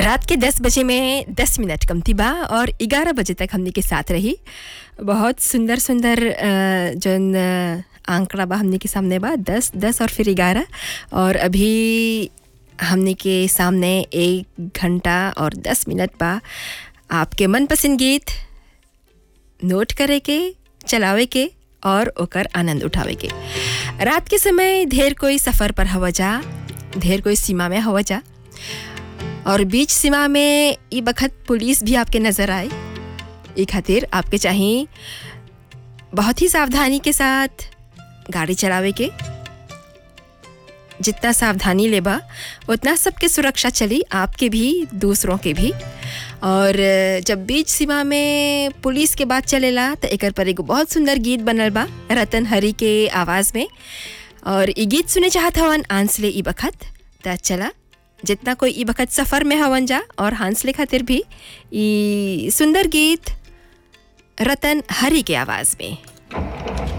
रात के 10 बजे में 10 मिनट कमती बा और 11 बजे तक हमने के साथ रही बहुत सुंदर सुंदर अ, जौन अ, आंकड़ा बा हमने के सामने बा 10 10 और फिर 11 और अभी हमने के सामने एक घंटा और 10 मिनट बा आपके मनपसंद गीत नोट करे के चलावे के और ओकर आनंद उठावे के रात के समय ढेर कोई सफ़र पर हवा जा ढेर कोई सीमा में हवा जा और बीच सीमा में ई बखत पुलिस भी आपके नज़र आए ई खातिर आपके चाहिए बहुत ही सावधानी के साथ गाड़ी चलावे के जितना सावधानी लेबा उतना सबके सुरक्षा चली आपके भी दूसरों के भी और जब बीच सीमा में पुलिस के बात चलेला तो एकर पर एगो बहुत सुंदर गीत बनल बा रतन हरी के आवाज़ में और ई गीत सुने चाहत हवन आंसले ई बखत त चला जितना कोई ई बखत सफ़र में हवन जा और हांसले खातिर भी ई सुंदर गीत रतन हरी के आवाज़ में